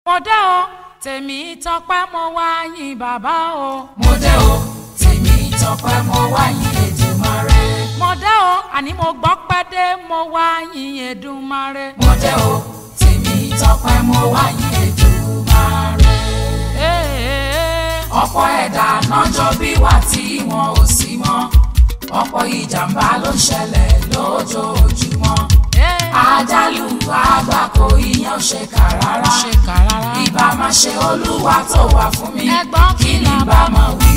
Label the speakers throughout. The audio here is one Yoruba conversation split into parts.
Speaker 1: mo dé o tèmi tọpẹ́ mo wá yìn bàbá o.
Speaker 2: mo dé o tèmi tọpẹ́ mo wá yìn Èdùmàrè.
Speaker 1: mo dé o àní mo gbọ́ pẹ́ dé mo wá yìn Èdùmàrè.
Speaker 2: mo dé o tèmi tọpẹ́ mo wá yìn Èdùmàrè.
Speaker 1: Ee,
Speaker 2: ọ̀pọ̀ ẹ̀dá nájọ́ bí wà tí wọn ò sí mọ́ ọ̀pọ̀ ìjàmbá ló ń ṣẹlẹ̀ lójoojúmọ́
Speaker 1: ee,
Speaker 2: àjálù àgbákò ìyẹn ò ṣe kà rárá
Speaker 1: ṣe kà rárá.
Speaker 2: ìbá máa ṣe olúwa tó wà fún mi
Speaker 1: Ẹ̀gbọ́n
Speaker 2: kí ni
Speaker 1: kìlọ̀
Speaker 2: bá máa wí.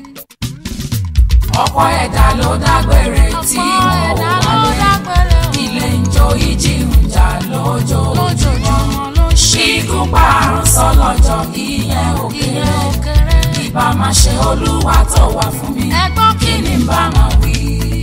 Speaker 2: ọ̀pọ̀ ẹ̀dá ló dágbére tí
Speaker 1: ọ̀pọ̀
Speaker 2: wọn ò
Speaker 1: ẹ̀dá ló
Speaker 2: wálé
Speaker 1: dágbére o.
Speaker 2: ilé ń jó ìjì ń jà lójoojúmọ́
Speaker 1: lójoojúmọ́ ló ń ṣe
Speaker 2: ṣígun pààrùn sọlọ́jọ́ ìyẹn ò
Speaker 1: ìyẹn
Speaker 2: kéré
Speaker 1: ò kéré.
Speaker 2: ìbá máa ṣe olúwa tó wà fún mi
Speaker 1: Ẹ̀gbọ́n
Speaker 2: kí ni bá máa wí.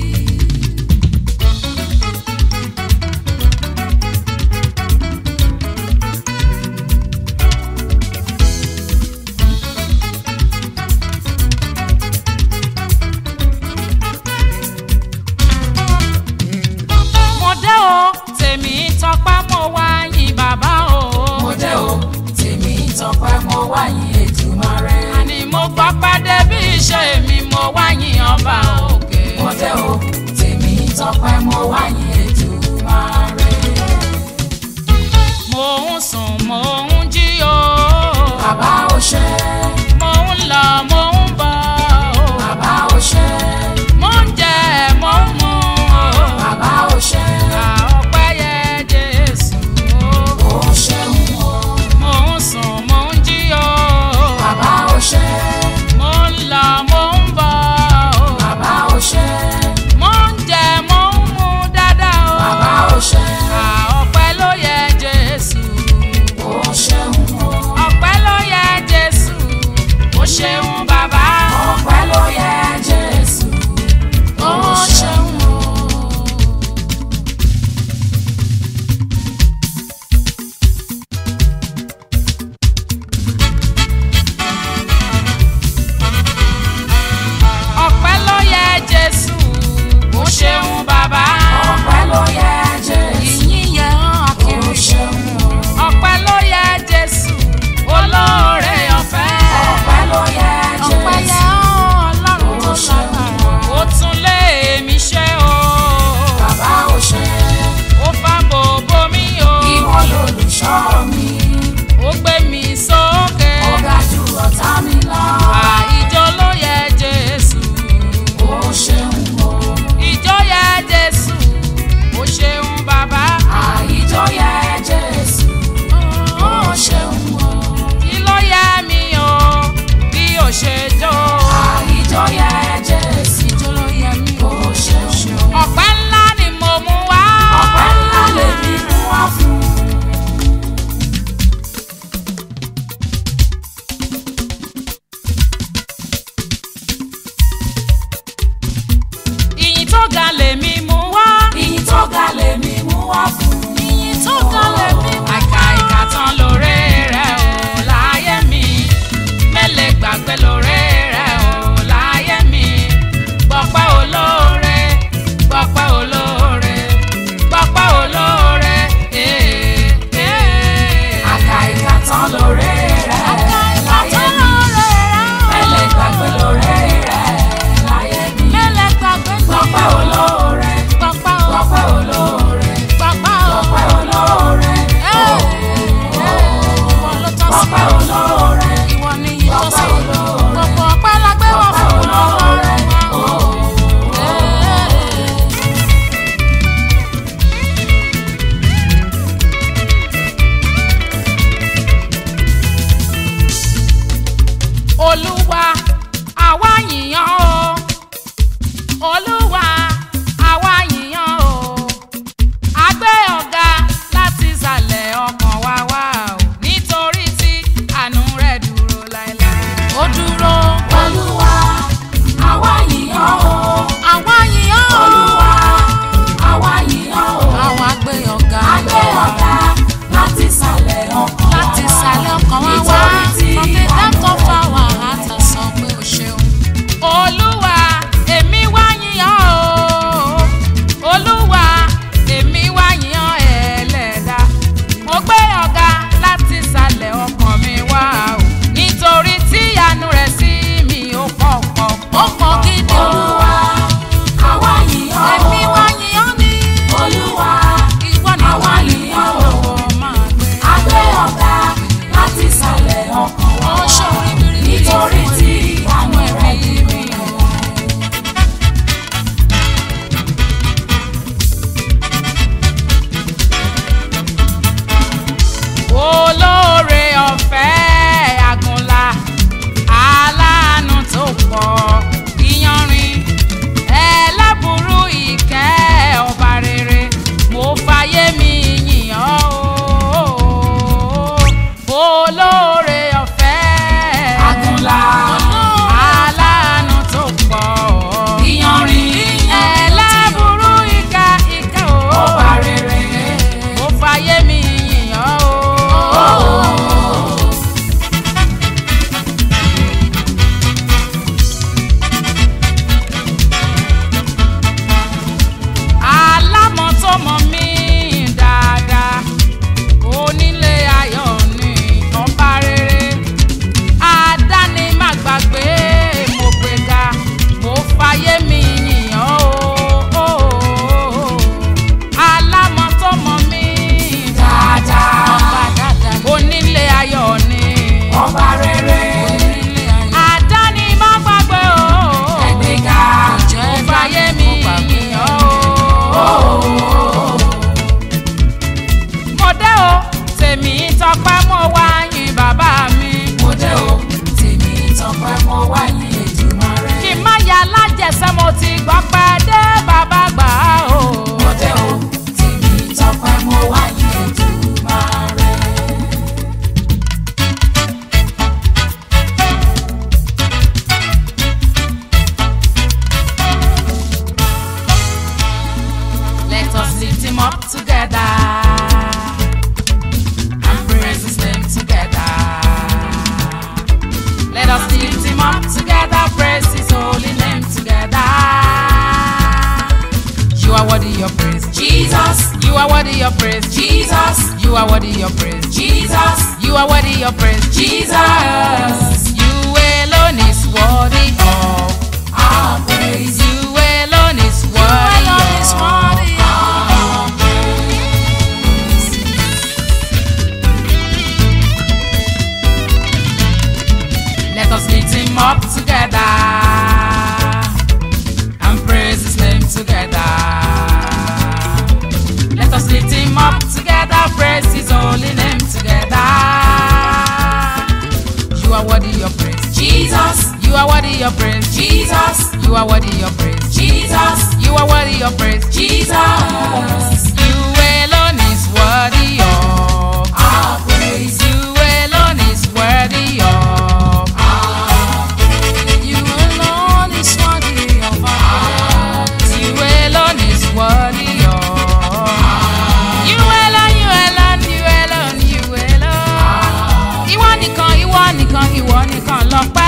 Speaker 1: mo dé o tèmi tọpẹ́ mo wá yìn bàbá o.
Speaker 2: mo dé o tèmi tọpẹ́ mo wá yìn Èdùmàrè.
Speaker 1: àní mo gbọ́ pẹ́ dé bí iṣẹ́ mi mo wá yìn ọba òkè.
Speaker 2: mo dé o
Speaker 1: are worthy of praise.
Speaker 2: Jesus,
Speaker 1: You are worthy of praise.
Speaker 2: Jesus.
Speaker 1: You alone is worthy of.
Speaker 2: Our praise.
Speaker 1: You alone is
Speaker 2: You
Speaker 1: worthy
Speaker 2: alone is
Speaker 1: of.
Speaker 2: worthy of praise.
Speaker 1: Let us lift him up together and praise his name together. Let us lift him up together, praise his holy name together. You are worthy of praise.
Speaker 2: Jesus,
Speaker 1: You are worthy of praise.
Speaker 2: Jesus,
Speaker 1: You are worthy of praise.
Speaker 2: Jesus,
Speaker 1: You are worthy of praise.
Speaker 2: Jesus.
Speaker 1: You alone is worthy of.
Speaker 2: Our praise.
Speaker 1: You alone is worthy of.
Speaker 2: You alone is worthy of our praise.
Speaker 1: You alone is worthy of. You alone, you alone, you alone, you alone. Ìwọ nìkan, ìwọ nìkan, ìwọ nìkan lọ́pẹ́.